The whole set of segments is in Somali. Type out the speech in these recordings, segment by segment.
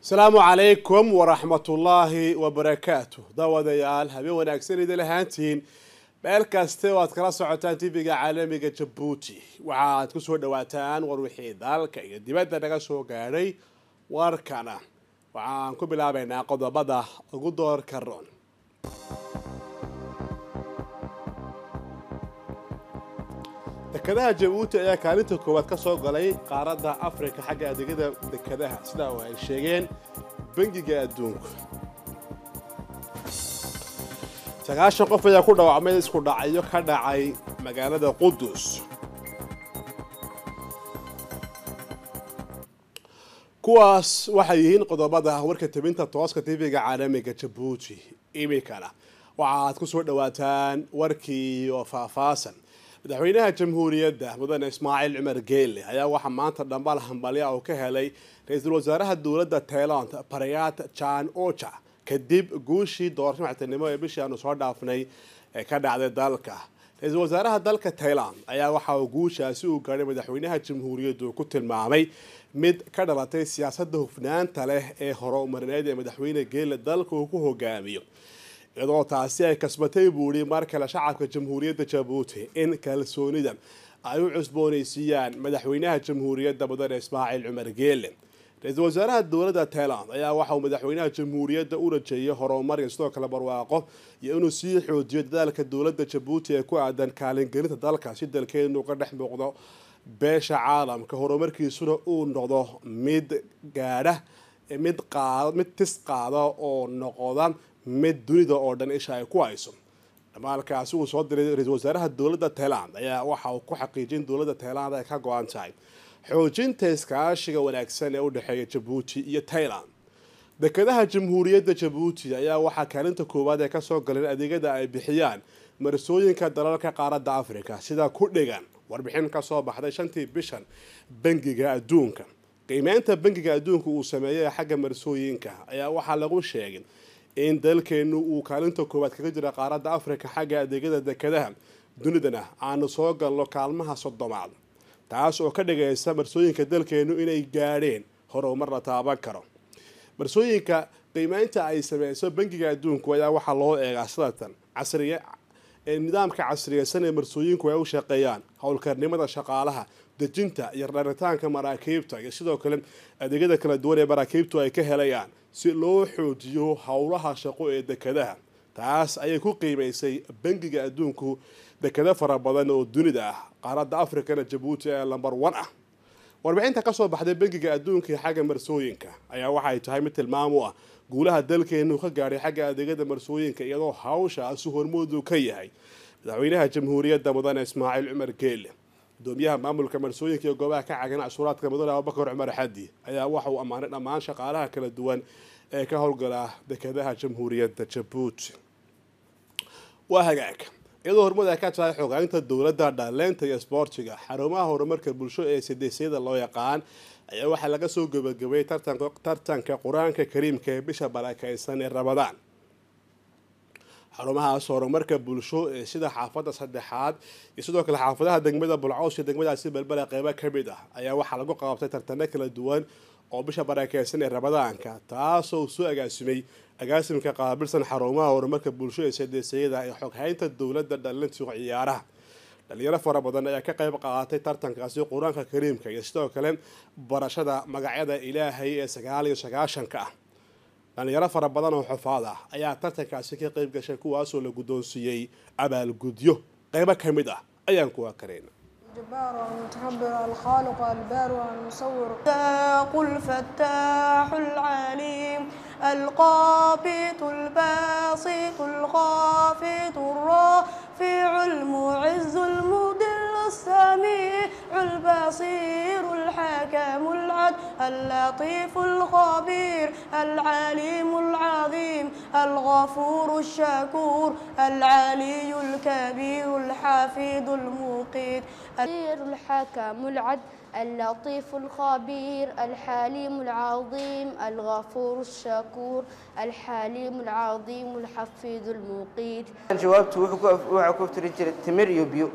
asalaamu calaykum waraxmatullaahi wabarakaatu daawadayaal habeen wanaagsan idin lahaantiin meel kaste oo aad kala socotaan tv-ga caalamiga jabuuti waxaaad kusoo dhawaataan war wixii dalka iyo dibadda naga soo gaadhay warkana waxaan ku bilaabaynaa qodobada ugu doorka roon dekadaha jabuuti ayaa kaalinta koowaad ka soo galay qaaradda afrika xagga adeegyada dekadaha sidaa oo ay sheegeen bangiga adduunku sagaashan qof ayaa ku dhaawacmay isku dhacyo ka dhacay magaalada qudus kuwaas waxay yihiin qodobada warka tabinta tooska tv-ga caalamiga jabuuti iminkana waxaaad ku soo dhawaataan warkii oo faahfaasan madaxweynaha jamhuuriyadda mudane ismaaciil cumar geelle ayaa waxaa maanta dhambal hambalya oo ka helay ra-iisul wasaaraha dowladda tailand barayat jan ocha kadib guushii doorasho madaxtinimo ee bishii aanu soo dhaafnay ee ka dhacday dalka ra-iisul wasaaraha dalka tailand ayaa waxa uu guushaasi u gaadhay madaxweynaha jamhuuriyaddu ku tilmaamay mid ka dhalatay siyaasadda hufnaanta leh ee horumarineed ee madaxweyne geelle dalka uu ku hogaamiyo iyadoo taasi ay kasbatay buu ihi mar kale shacabka jamhuuriyadda jabuuti in kalsoonida ay u cusboonaysiiyaan madaxweynaha jamhuuriyadda mudane ismaaciil cumar geelle ra-iisul wasaaraha dowladda tailand ayaa waxa uu madaxweynaha jamhuuriyadda u rajeeyay horumar iyo sidoo kale barwaaqo iyo inuu sii xoojiyo dadaalka dowladda jabuuti ee ku aadan kaalingelinta dalka si dalkeenu uga dhex muuqdo beesha caalamka horumarkiisuna uu noqdo mid gaadha mid qaad mid tis qaada oo noqda mid dunida oo dhan isha ay ku hayso dhamaalkaasi uu soo diray ra-iisul wasaaraha dowladda tailand ayaa waxa uu ku xaqiijin dowladda tailand ay ka go-an tahay xoojinta iskaashiga wanaagsan ee u dhexeeya jabuuti iyo tailand dekadaha jamhuuriyadda jabuuti ayaa waxaa kaalinta koowaad ee kasoo galeen adeegyada ay bixiyaan marsooyinka dalalka qaaradda africa sida ku dhigan warbixin kasoo baxday shantii bishan bangiga adduunka qiimeynta bangiga adduunka uu sameeyay xagga marsooyinka ayaa waxaa lagu sheegay in dalkeenu uu kaalinta koowaad kaga jira qaaradda africa xagga adeegyada dekadaha dunidana aanu soo galno kaalmaha soddomaad taas oo ka dhigaysa marsooyinka dalkeenu inay gaadheen horumar la taaban karo marsooyinka qiimeynta ay sameyso bangiga adduunku ayaa waxaa loo eegaa sidatan casriye nidaamka casriyeysan ee marsooyinku ay u shaqeeyaan howlkarnimada shaqaalaha dejinta iyo dharitaanka maraakiibta iyo sidoo kale adeegyada kala duwan ee maraakiibtu ay ka helayaan si loo xoojiyo howlaha shaqo ee dekadaha taas ayay ku qiimeysay bangiga adduunku dekado fara badan oo dunida ah qaaradda africana jabuuti ee lamber one ah warbixinta kasoo baxday bangiga adduunka iyo xagga marsooyinka ayaa waxay tahay mid tilmaam u ah guulaha dalkeenu ka gaadhay xagga adeegyada marsooyinka iyadoo hawshaasi hormoodu ka yahay madaxweynaha jamhuuriyadda mudane ismaaciil cumar geelle gudoomiyaha maamulka marsooyinka iyo goobaha ka cagan cashuuraadka mudane abubakar cumar xadi ayaa waxa uu ammaanay dhammaan shaqaalaha kala duwan ee ka howlgala dekadaha jamhuuriyadda jabuuti waa hagaag iyadoo horumad ay ka tahay xogaynta dowladda dhaleynta iyo sboortiga xarumaha horumarka bulsho ee sideesyada loo yaqaan ayaa waxaa laga soo gabagabeeyey tartanka qur-aanka kariimka ee bisha barakeysan ee rabadaan xarumahaas horumarka bulsho ee sida xaafadda saddexaad iyo sidoo kale xaafadaha degmada bulcaws iyo degmadaasi balbala qeybo ka mid ah ayaa waxaa lagu qaabtay tartano kala duwan oo bisha barakeysan ee rabadaanka taasoo soo agaasimay agaasimka qaabilsan xarumaha horumarka bulsho ee sadeesayada ee xoghaynta dowladda dhalinta ciyaaraha dhalinyaro fara badan ayaa ka qayb qaadatay tartankaasi qur-aanka kariimka iyo sidoo kale barashada magacyada ilaahay ee sagaal iyo sagaashanka ah dhalinyaro fara badan oo xufaad ah ayaa tartankaasi ka qayb gashay kuwaasoo la guddoonsiiyey abaalgudyo qeybo ka mid ah ayaan kuwa karayna الجبار المتكبر الخالق البارئ المصور قل فتاح العليم القابض الباسط الخافض الرافع المعز المذل السميع البصير الحكم العدل اللطيف الخبير العليم العظيم الغفور الشكور العلي الكبير الحفيظ المقيت الحكم العدل اللطيف الخبير الحليم العظيم الغفور الشكور الحليم العظيم الحفيظ المقيت jawaabtu wuxuu ku tiri jiray timir iyo biyo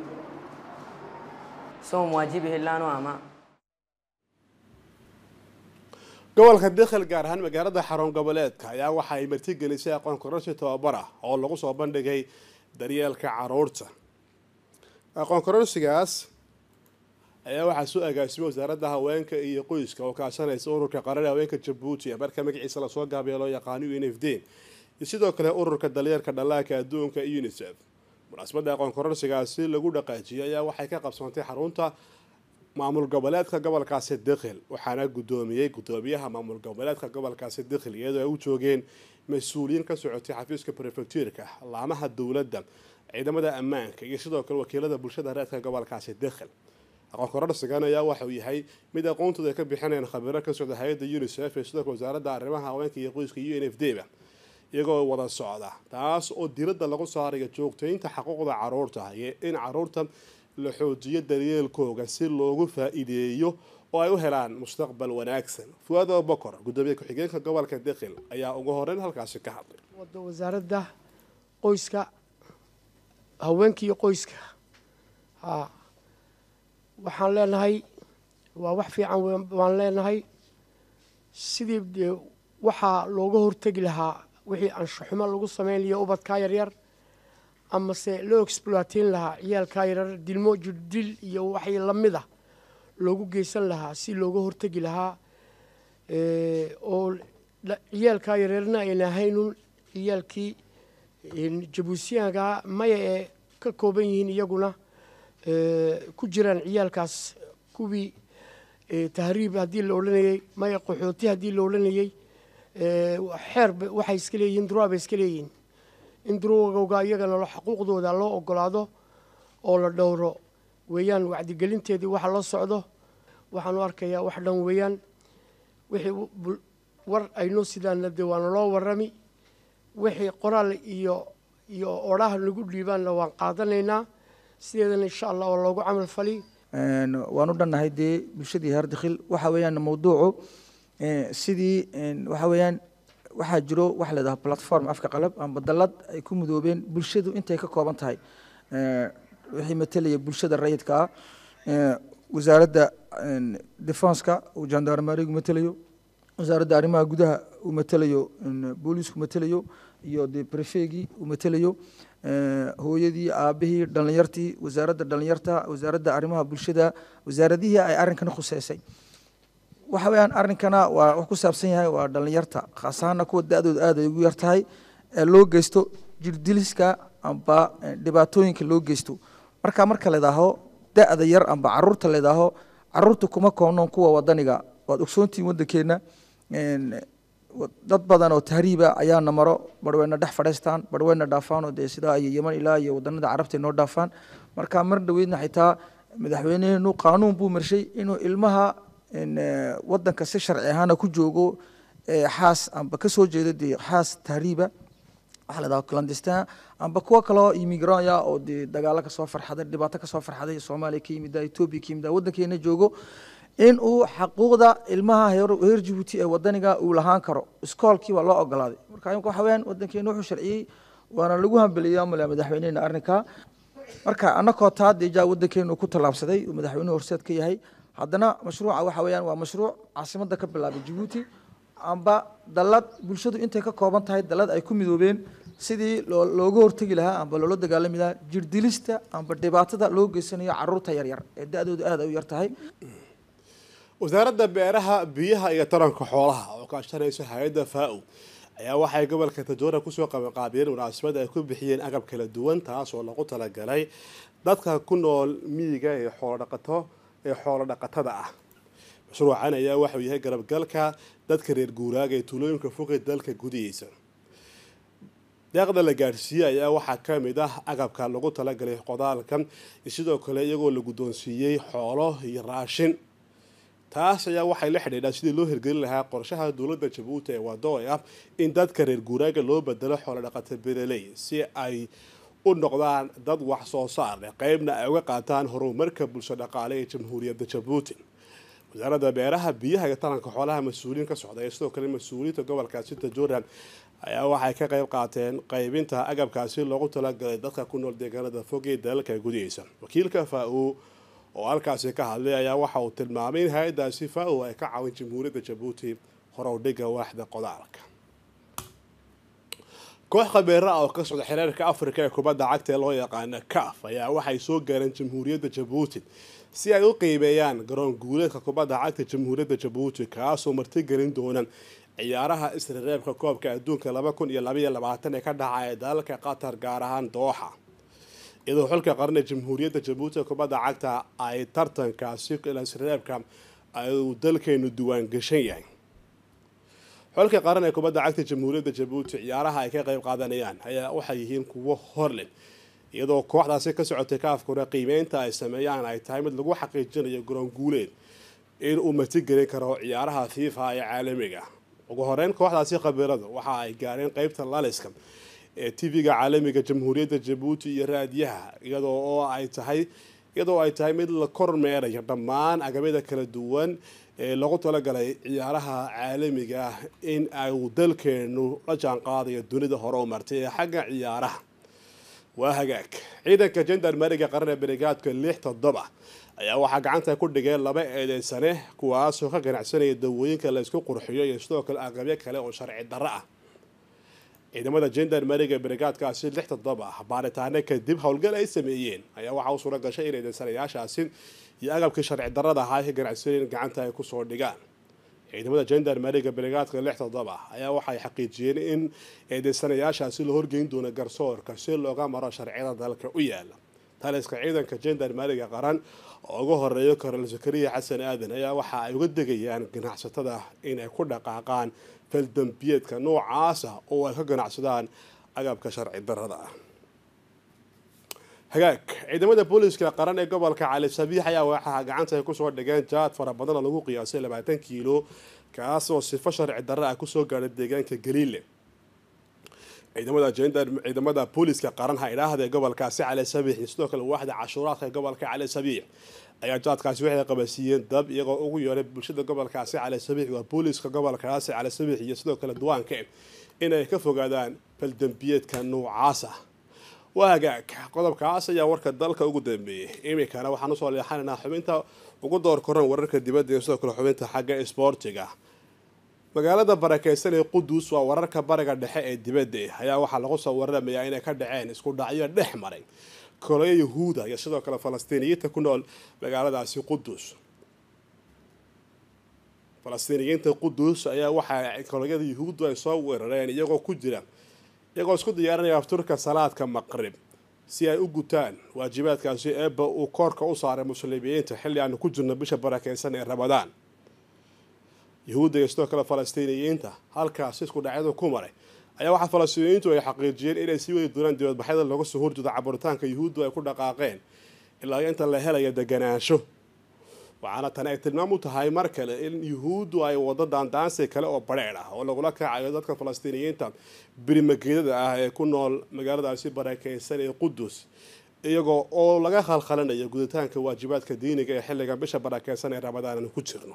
soom waajibihi laanu ama gobolka dekhel gaar ahaan magaalada xarun goboleedka ayaa waxa ay martigelisay aqoon kororsi tababar ah oo lagu soo bandhigay daryeelka caruurta aqoon kororsigaas ayaa waxaa soo agaasimay wasaaradda haweenka iyo qoyska oo kaashanaysa ururka qaran haweenka jabuuti marka magaciisa lasoo gaabiya loo yaqaano u n f d iyo sidoo kale ururka daryeelka dhallaanka adduunka unisef munaasabadda aqoon kororsigaasi lagu dhaqaajiyay ayaa waxay ka qabsoontay xarunta maamul goboleedka gobolkaasi dekhel waxaana guddoomiyey guddoomiyaha maamul goboleedka gobolkaasi dekhel iyadoo ay u joogeen mas-uuliyiin ka socotay xafiiska prefectuurka laamaha dowladda ciidamada ammaanka iyo sidoo kale wakiilada bulshada reedka gobolkaasi dekhel aqoon kororsigan ayaa waxauu yahay mid aqoontooda ay ka bixinayaan khabiiro ka socda hay-adda unisef ee sidoo kale wasaaradda arrimaha haweenka iyo qoyska u n f d ba iyagoo wada socda taas oo diradda lagu saarayo joogtaynta xaquuqda caruurta iyo in caruurta la xoojiyo daryeelkooga si loogu faa-iideeyo oo ay u helaan mustaqbal wanaagsan fuaado bokor guddoomiye ku-xigeenka gobolka dekhil ayaa ugu horeyn halkaasi ka hadlay wada wasaaradda qoyska haweenka iyo qoyska ha waxaan leenahay waa wax fiican waan leenahay sidii dee waxaa looga hortegi lahaa wixii anshaxumo lagu samaynayo ubadkaa yaryar amase loo exploateyn lahaa ciyaalkaa yaryar dilmo jirdil iyo waxay lamid a loogu geysan lahaa si looga hortegi lahaa oo ciyaalkaa yaryarna ayna ahaynun ciyaalkii jabuusiyaanka maya ee ka kooban yihiin iyaguna ku jiraan ciyaalkaas kuwii tahriib haddii la odhanayey maya qaxooti haddii la odhanayey xeer waxay iska leeyihiin duraa bay iska leeyihiin in durowga iyagana xuquuqdooda loo ogolaado oo la dhowro weeyaan wacdigelinteedii waxa loo socdo waxaanu arkayaa wax dhan weeyaan wixii war aynoo sidaana dee waana loo warrami wixii qoraal iyo iyo odhaha nagu dhiibaanna waan qaadanaynaa sideedana insha allah oo loogu camal fali waan u dhannahay dee bulshadii heer dakhil waxa weeyaan mawduucu sidii waxa weeyaan waxaa jiro waxa la yidhaha platform afka qalab amba dalad ay ku mudoobeen bulshadu intay ka kooban tahay wixii matelaya bulshada rayidka ah wasaaradda defenska uu jandarmarigu matelayo wasaaradda arrimaha gudaha uu matelayo booliisku matelayo iyo dee prefegii uu matelayo hooyadii aabihii dhallinyartii wasaaradda dhallinyarta wasaaradda arrimaha bulshada wasaaradihii ay arrinkan khuseysay waxa weeyaan arrinkana waa wax ku saabsan yahay waa dhallinyarta khaas ahaana kuwa da-dooda aad ay ugu yar tahay ee loo geysto jirdiliska amba dhibaatooyinka loo geysto marka marka ladaaho da-da yar amba caruurta ladaaho caruurta kuma koobnoon kuwa wadaniga waad ogsoontihiin waddankeena dad badan oo tahriiba ayaana maro barweyna dhex fadhiistaan barweyna dhaafaan oo dee sidaa iyo yeman ilaa iyo wadanada carabta noo dhaafaan marka mar dhaweydna xitaa madaxweyneheenu qaanuun buu marshay inuu ilmaha wadanka si sharci ahaana ku joogo xaas amba kasoo jeedo dee xaas tahriiba waxaa la dhaha clandestin amba kuwo kaloo immigranya oo dee dagaalo kasoo farxaday dhibaato kasoo farxaday soomaaliya ka yimida etoobiya ka yimida waddankeena joogo in uu xaquuqda ilmaha heer jabuuti ee wadaniga uu lahaan karo iskoolkii waa loo ogolaaday marka imika waxa weyaan waddankeena wuxuu sharciyey waana lagu hambeliyey amale madaxweynehena arrinka marka annakoo taa deejaa waddankeenu ku tallaabsaday uu madaxweynuhu horseed ka yahay haddana mashruuca waxa weeyaan waa mashruuc caasimadda ka bilaabay jabuuti amba dalad bulshadu intay ka kooban tahay dalad ay ku midoobeen sidii looga hortegi lahaa amba loola dagaalami lahaa jirdilista amba dhibaatada loo geysanayo caruurta yaryar ee da-doodu aad ay u yar tahay wasaaradda beeraha biyaha iyo taranka xoolaha oo kaashanaysa hay-adda faa-o ayaa waxay gobolka tajoora kusoo qabanqaabiyeen munaasabad ay ku bixiyeen agab kala duwan taas oo lagu talagalay dadka ku nool miyiga ee xoolodhaqato ee xoolo dhaqatada ah mashruucan ayaa waxauu yahay garabgalka dadka reer guuraaga ee tuulooyinka foqi dalka gudihiisa deeqda la gaadhsiiyey ayaa waxaa ka mid ah agabka lagu talagalay qodaalka sidoo kale iyagoo la guddoonsiiyey xoolo iyo raashin taas ayaa waxay la xidhiidhaa sidii loo hirgelin lahaa qorshaha dowladda jabuuti ee wado ee ah in dadka reer guuraaga loo bedelo xoolo dhaqata bereley si ay u noqdaan dad wax soo saar leh qeybna ay uga qaataan horumarka bulsho dhaqaale ee jamhuuriyadda jabuuti wasaaradda beeraha biyaha iyo taranka xoolaha mas-uuliyiin ka socda ee sidoo kale mas-uuliyiinta gobolkaasi tajoran ayaa waxay ka qeyb qaateen qeybinta agabkaasi loogu talagalay dadka ku nool deegaanada fog ee dalalka gudihaysa wakiilka faa-o oo halkaasi ka hadlay ayaa waxa uu tilmaamay in hay-adaasi faa-o ay ka caawin jamhuuriyadda jabuuti horowdhiga waaxda qodaalka koox khabiiro ah oo ka socda xiriirka afrika ee kubadda cagta ee loo yaqaano caf ayaa waxay soo gaareen jamhuuriyadda jabuuti si ay u qiimeeyaan garoon guuleedka kubadda cagta jamhuuriyadda jabuuti kaasoo martigelin doona ciyaaraha isrereebka koobka adduunka laba kun iyo labaiyo labaatan ee ka dhacaya dalalka qatar gaar ahaan dooxa iyadoo xulka qarana jamhuuriyadda jabuuti kubadda cagta ay tartankaasi isrereebka uu dalkeenu diwaan gashan yahay xulka qaran ee kubadda cagta jamhuuriyadda jabuuti ciyaaraha ay ka qayb qaadanayaan ayaa waxay yihiin kuwo horleh iyadoo kooxdaasi ka socotay kaafkuna qiimeynta ay sameeyaan ay tahay mid lagu xaqiijinayo garoon guuleed in uu martigelin karo ciyaaraha fifa ee caalamiga ugu horeyn kooxdaasi khabiiradu waxa ay gaareen qeybta laliska ee tv-ga caalamiga jamhuuriyadda jabuuti iyo raadiyaha iyadoo oo ay tahay iyadoo ay tahay mid la kormeerayo dhammaan agabyada kala duwan ee lagu talagalay ciyaaraha caalamiga ah in uu dalkeenu la jaan qaadayo dunida hore u martay ee xagga ciyaaraha waa hagaag ciidanka jendarmeriga qaran ee barigaadka lix toddoba ayaa waxaa gacanta ku dhigeen laba eedeysane kuwaasoo ka ganacsanaya dawooyinka la isku qurxiyo iyo sidoo kale aqabyo kale oo sharci darro ah ciidamada jendarmeriga barigaadkaasi lix toddoba baaritaano kadib howlgal ay sameeyeen ayaa waxaa u suura gashay in eedeysanayaashaasi iyo agabkii sharci darrada ahaa ay ka ganacsanayeen gacanta ay kusoo dhigaan ciidamada jendarmeriga barigaadka lix toddoba ayaa waxay xaqiijiyeen in eedeysanayaashaasi la horgeyn doono garsoorka si looga maro sharciyada dalka u yaala taliska ciidanka jendarmeriga qaran oo uga horeeyo korol zakariya xasan aadan ayaa waxa ay uga degayaan ganacsatada inay ku dhaqaaqaan faldambiyeedka noocaasa oo ay ka ganacsadaan agabka sharci darrada ah hagaag ciidamada booliiska qaran ee gobolka cali sabiix ayaa waxaa gacanta ay kusoo dhigeen jaad fara badan oo lagu qiyaasay labaatan kiilo kaasoo sifo sharci darro ah kusoo gaadhay deegaanka galiile ciidamada ciidamada booliiska qaran ha idhaahda ee gobolkaasi cali sabiix iyo sidoo kale waaxda cashuuraadka ee gobolka cali sabiix ayaa jaadkaasi waxay qabasiiyeen dab iyagoo ugu yeeray bulshada gobolkaasi cali sabiix waa booliiska gobolkaasi cali sabiix iyo sidoo kale duwaanka inay ka fogaadaan faldambiyeedka noocaas ah waa hagaag qodobkaas ayaa warka dalka ugu dambeeyey iminkana waxaan usoo leexanaynaa xubinta ugu door koran wararka dibadda iyo sidoo kale xubinta xagga isboortiga magaalada barakeysan ee qudus waa wararka bariga dhexe ee dibadda ayaa waxaa lagu soo waramayaa inay ka dhaceen isku dhacyo dhex maray koloyo yahuuda iyo sidoo kale falastiiniyiinta ku nool magaaladaasi qudus falastiiniyiinta qudus ayaa waxaa koloyada yahuuddu ay soo weerareen iyagoo ku jira iyagoo isku diyaarinaya afturka salaadka maqrib si ay u gutaan waajibaadkaasi eebba uu koorka u saaray muslimiyiinta xilli aanu ku jirno bisha barakeysan ee ramadaan yahuudda iyo sidoo kale falastiiniyiinta halkaasi isku dhacyadu ku maray ayaa waxaa falastiiniyiintu ay xaqiijiyeen inay sii wadi doonaan dibadbaxyada looga soo horjeedo caburitaanka yahuuddu ay ku dhaqaaqeen ilaa inta la helayo deganaansho waxaana tani ay tilmaam u tahay mar kale in yuhuuddu ay wado daandaansi kale oo badheedh ah oo lagula kacayo dadka falastiiniyiinta birimageedada ah ee ku nool magaaladaasi barakeysan ee qudus iyagoo oo laga khalkhalinayo guditaanka waajibaadka diiniga ee xilliga bisha barakeysan ee ramadaan aanu ku jirno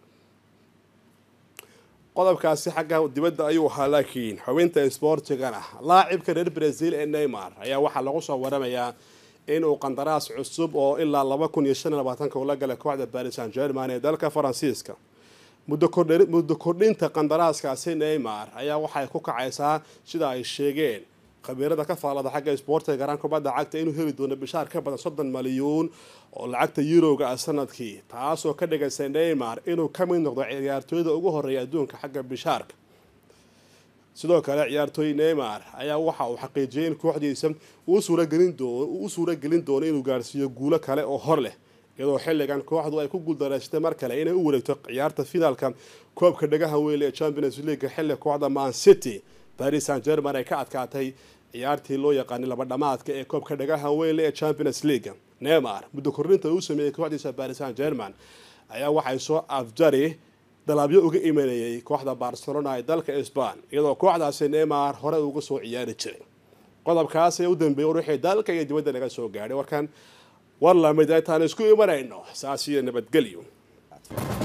qodobkaasi xagga dibadda ayuu ahaa laakiin xubinta isboortigana laacibka reer brazil ee neymar ayaa waxaa lagu soo waramayaa inuu qandaraas cusub oo ilaa laba kun iyo shan iyo labaatanka ula galay kooxda paris san german ee dalka faransiiska muddo kordhinta qandaraaskaasi neymar ayaa waxay ku kacaysaa sida ay sheegeen khabiirada ka faalada xagga isboortiga garan kubadda cagta inuu heli doono bishaar ka badan soddon malyuun oo lacagta yuroga ah sanadkii taasoo ka dhigaysa neymar inuu ka mid noqdo ciyaartooyda ugu horeeya adduunka xagga bishaarka sidoo kale ciyaartooy neymar ayaa waxa uu xaqiijiyay in kooxdiisa uu suuragelin doono inuu gaarsiiyo guulo kale oo hor leh iyadoo xilligan kooxdu ay ku guuldareysatay mar kale inay u wareegto ciyaarta finaalka koobka dhagaha weyle ee champions league xilli kooxda man city paris san german ay ka adkaatay ciyaartii loo yaqaanay laba dhamaadka ee koobka dhagaha weyle ee champions league neymar muddo kordhinta uu sameeyey kooxdiisa paris san german ayaa waxay soo afjari dalaabyo uga imanayay kooxda barcelona ee dalka sban iyadoo kooxdaasi neymar hore uga soo ciyaari jiray qodobkaas ee u dambeeyay ruuxii dalka iyo dibadda laga soo gaadhay warkan war lamid intaan isku imanayno saas iyo nabadgelyo